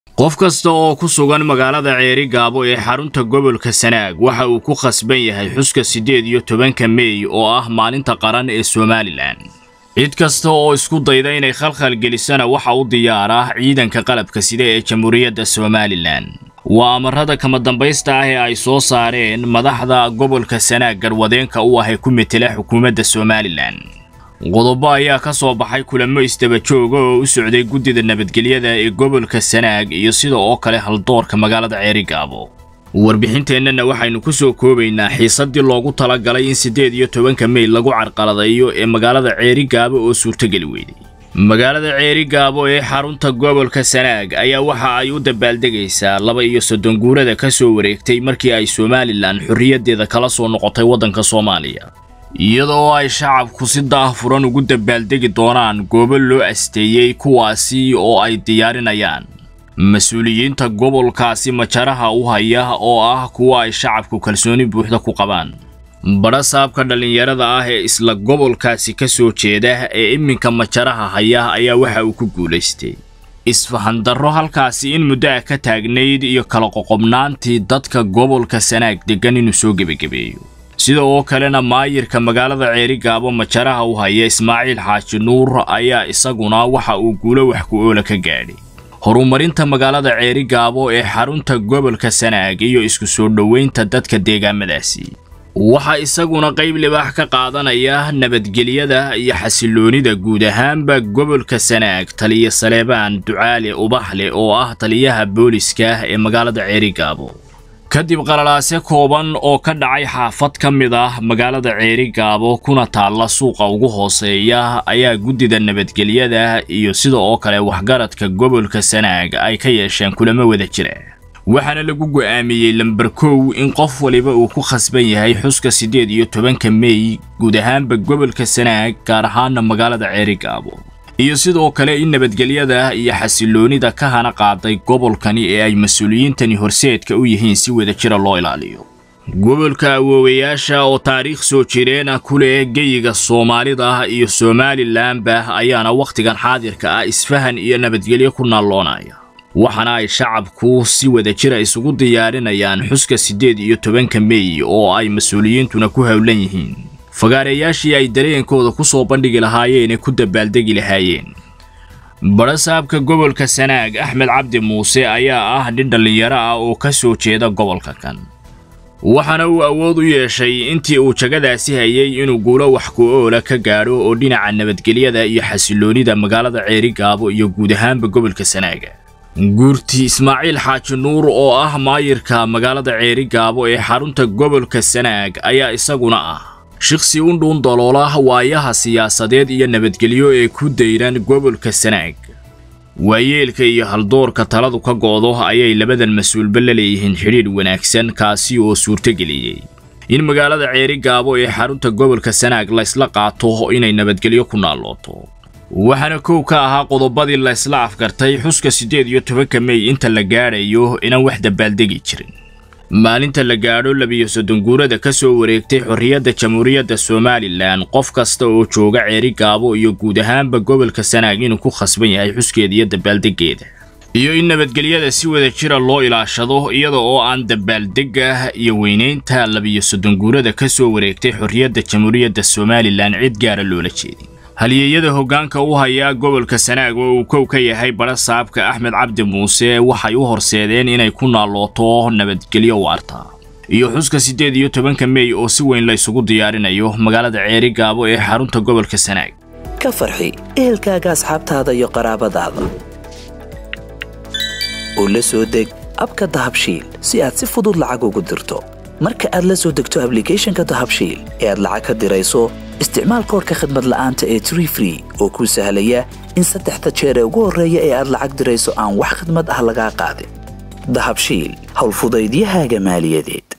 qof kasta oo ku sugan magaalada ceeri gaabo ee xarunta gobolka sanaag waxa uu ku khasban yahay xuska siddeed iyo tobanka meey oo ah maalinta qaran ee somalilan cid kasta oo isku dayda inay khalkhal gelisana waxa u diyaar ah ciidanka qalabka sida ee jamhuuriyadda somalilan waa amarada kama dambaysta ah ee ay soo saareen madaxda gobolka sanaag garwadeenka u ah ee ku metela xukuumadda somalilan qodobo ayaa ka soo baxay kulamo isdaba jooga oo u socday guddida nabadgelyada ee gobolka sanaag iyo sida oo kale haldoorka magaalada ceerigaabo warbixinteennana waxaynu ku soo koobaynaa xiisaddii loogu talagalay in siddeed iyo tobanka mey lagu carqaladayo ee magaalada ceerigaabo oo suurtogeli weyday magaalada ceerigaabo ee xarunta gobolka sanaag ayaa waxa ay u dabaaldegaysaa laba iyo soddon guurada ka soo wareegtay markii ay somalilan xorriyaddeeda kala soo noqotay waddanka soomaaliya iyadoo ay shacabku si daahfuran ugu dabaaldegi doonaan goobo loo asteeyey kuwaasi oo ay diyaarinayaan mas-uuliyiinta gobolkaasi majaraha u haya oo ah kuwa ay shacabku kalsooni buuxda ku qabaan badha saabka dhallinyarada ah ee isla gobolkaasi ka soo jeeda ee iminka majaraha haya ayaa waxa uu ku guulaystay isfahandarro halkaasi in muddo ah ka taagnayd iyo kala qoqobnaantii dadka gobolka sanaag deggan inuu soo gebagabeeyo sida oo kalena maayirka magaalada ceerigaabo majaraha u haya ismaaciil xaaji nuur ayaa isaguna waxa uu guulo wax ku oola ka gaadhay horumarinta magaalada ceerigaabo ee xarunta gobolka sanaag iyo isku soo dhoweynta dadka deegaamadaasi waxaa isaguna qayb libaax ka qaadanaya nabadgelyada iyo xasiloonida guud ahaanba gobolka sanaag taliya saleebaan ducaale ubaxle oo ah taliyaha booliska ee magaalada ceerigaabo kadib qalalaase kooban oo ka dhacay xaafad ka mid ah magaalada ceerigaabo kuna taalla suuqa ugu hooseeya ayaa guddida nabadgelyada iyo sida oo kale waxgaradka gobolka sanaag ay ka yeesheen kulamo wada jira waxaana lagu go'aamiyey lamber kow in qof waliba uu ku khasban yahay xuska siddeed iyo tobanka mey guud ahaanba gobolka sanaag gaar ahaana magaalada ceerigaabo iyo sidoo kale in nabadgelyada iyo xasiloonida ka hana qaaday gobolkani ee ay mas-uuliyiintani horseedka u yihiin si wada jira loo ilaaliyo gobolka awoowayaasha oo taariikh soo jireena ku leh geyiga soomaalida iyo somalilanba ayaana wakhtigan xaadirka ah isfahan iyo nabadgelyo ku naalloonaya waxaana ay shacabku si wada jira isugu diyaarinayaan xuska siddeed iyo tobanka mey oo ay mas-uuliyiintuna ku howlan yihiin fagaareyaashii ay dareenkooda ku soo bandhigi lahaayeen ee ku dabaaldegi lahaayeen badhasaabka gobolka sanaag axmed cabdi muuse ayaa ah nin dhallinyaro ah oo ka soo jeeda gobolka kan waxaana uu awood u yeeshay intii uu jagadaasi hayay inuu guulo wax ku-oola ka gaadho oo dhinaca nabadgelyada iyo xasiloonida magaalada ceerigaabo iyo guud ahaanba gobolka sanaaga guurti ismaaciil xaaji nuur oo ah maayirka magaalada ceerigaabo ee xarunta gobolka sanaag ayaa isaguna ah shiksi u dhuun daloola waayaha siyaasadeed iyo nabadgelyo ee ku dayran gobolka sanaag waayeelka iyo haldoorka taladu ka go'do ayay labadan mas-uulba la leeyihiin xidhiidh wanaagsan kaasi oo suurtogeliyey in magaalada ceerigaabo ee xarunta gobolka sanaag la ysla qaato inay nabadgelyo ku naallooto waxaana kow ka ahaa qodobadii la ysla afgartay xuska siddeed iyo tobanka mey inta la gaadhayo inaan wax dabaaldegi jirin maalinta la gaadho labiyo soddon guurada ka soo wareegtay xorriyadda jamhuuriyadda somalilan qof kasta oo jooga ceerigaabo iyo guud ahaanba gobolka sanaag inuu ku khasban yahay xuskeeda iyo dabaaldeggeeda iyo in nabadgelyada si wada jira loo ilaashado iyada oo aan dabaaldegga iyo weynaynta labiyo soddon guurada ka soo wareegtay xorriyadda jamhuuriyadda somalilan cid gaara loola jeedin halyeeyada hoggaanka u haya gobolka sanaag oo uu kow ka yahay badha saabka axmed cabdi muuse waxay u horseedeen inay ku naallooto nabadgelyo waarta iyo xuska siddeed iyo tobanka mey oo si weyn la ysugu diyaarinayo magaalada ceerigaabo ee xarunta gobolka sanaag ka farxi ehelkaaga asxaabtaada iyo qaraabadaada oo la soo deg abka dahabshiil si aad si fudud lacag ugu dirto marka aad la soo degto ablicathonka dahabshiil ee aad lacag ka dirayso isticmaal koorka khadmad la'aanta ee tree free oo kuu sahlaya in saddexda jeer ee ugu horreeya ee aad lacag dirayso aan wax khidmad ah lagaa qaadin dahabshiil howlfudaydiyahaaga maaliyadeed